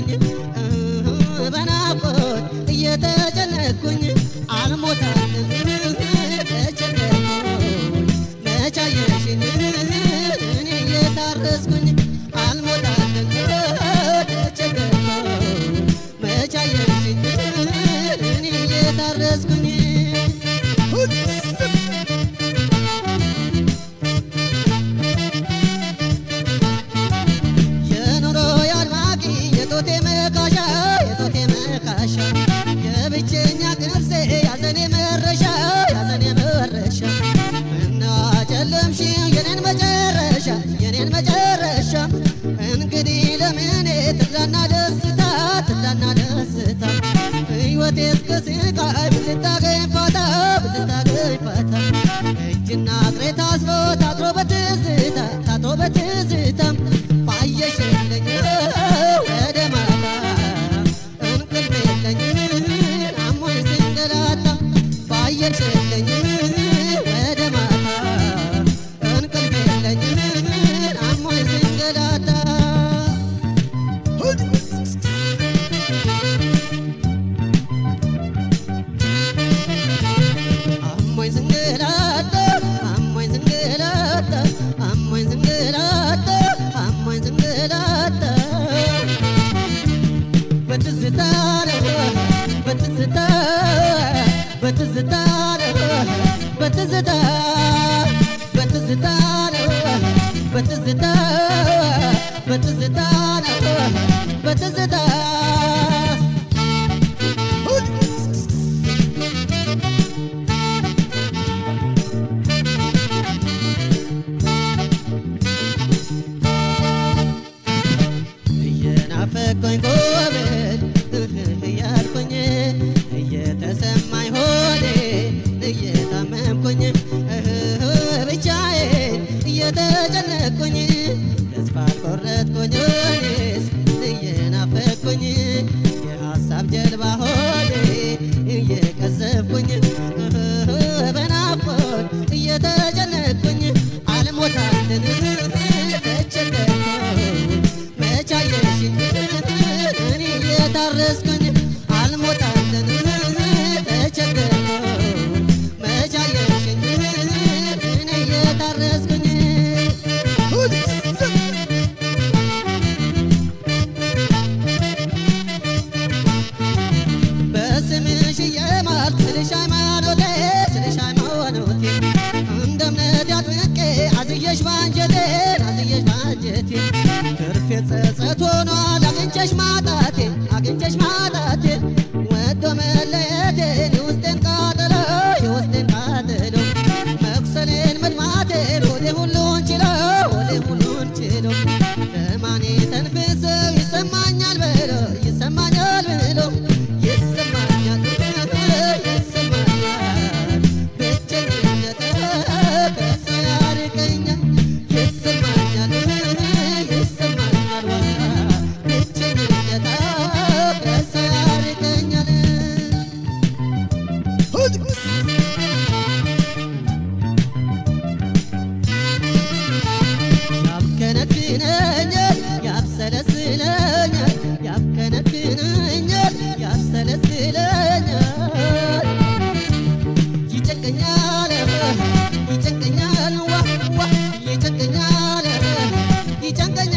እየተጨነኩኝ በናፍቆት እየተጨነኩኝ አልሞታልም ተቸገርኩኝ መቻየሽኝ እኔ እየታረስኩኝ አልሞታልም ተቸገርኩኝ መቻየሽኝ እኔ እየታረስኩኝ የኑሮ አድማቂ የጦቴ መካሻ የጦቴ መካሻ የብቸኛ ቅርሴ ያዘኔ መረሻ ያዘኔ መረሻ እና ጨለምሽ የኔን መጨረሻ የኔን መጨረሻ እንግዲህ ለምኔ ትላና ደስታ ትላና ደስታ ሕይወቴ እስከ ስቃይ ብትታገኝ ፋታ ብትታገኝ ፋታ እጅና እግሬ ታስሮ ታጥሮ በትዝታ ታጥሮ በትዝታ ባየሽ የለኝ ወደ ማታ እንቅልፍ የለኝ አሞኝ ስንገላታ ባየሽ የለኝ ወደ ማታ እንቅልፍ የለኝ አሞኝ ስንገላታ አሞኝ ስንገላታ አሞኝ ስንገላታ አሞኝ ስንገላታ አሞኝ ስንገላታ በትዝታ ነው በትዝታ በትዝታ ነው በትዝታ በትዝታ ነው በትዝታ በትዝታ ነው በትዝታ እየናፈቆኝ ጎበል እያልኩኝ እየተሰማኝ ሆዴ እየታመምኩኝ ብቻዬን እየተጨነቅኩኝ ተስፋ ቆረጥኩኝ እኔስ እየናፈቅኩኝ የሀሳብ ጀልባ ሆዴ እየቀዘፍኩኝ በናፍቆት እየተጨነቅኩኝ አልሞታልን ተቸገርኩኝ መቻየሽኝ እኔ እየታረስኩኝ አልሞታልን ተቸገርኩኝ መቻየሽኝ እኔ እየታረስኩኝ በስምሽ እየማልኩ ስልሽ ሃይማኖቴ ስልሽ ሃይማኖቴ እንደ እምነት ያጥብቄ አዝየሽ ባንጀቴ አዝየሽ ባንጀቴ ትርፌ ጸጸት ሆኗል አግኝቼሽ ማጣቴ አግኝቼሽ ማጣቴ ወዶ መለየቴን የውስጤን ቃጠሎ የውስጤን ቃጠሎ መቁሰሌን መድማቴን ሆዴ ሁሉን ችለው ሆዴ ሁሉን ችለው ለማኔ ተንፍሰው ይሰማኛል ብሎ ይሰማኛል ብሎ ይሰማኛል ይሰማኛል ብቸኝነት ከሰው ያርቀኛል ይሰማኛል ይሰማኛል ብቸኝነት ከሰው ያርቀኛል ያብከነክነኛል ያብሰለስለኛል ያብከነክነኛል ያብሰለስለኛል ይጨንቀኛል ይጨንቀኛል ዋ ዋ ይጨንቀኛል ይጨንቀኛል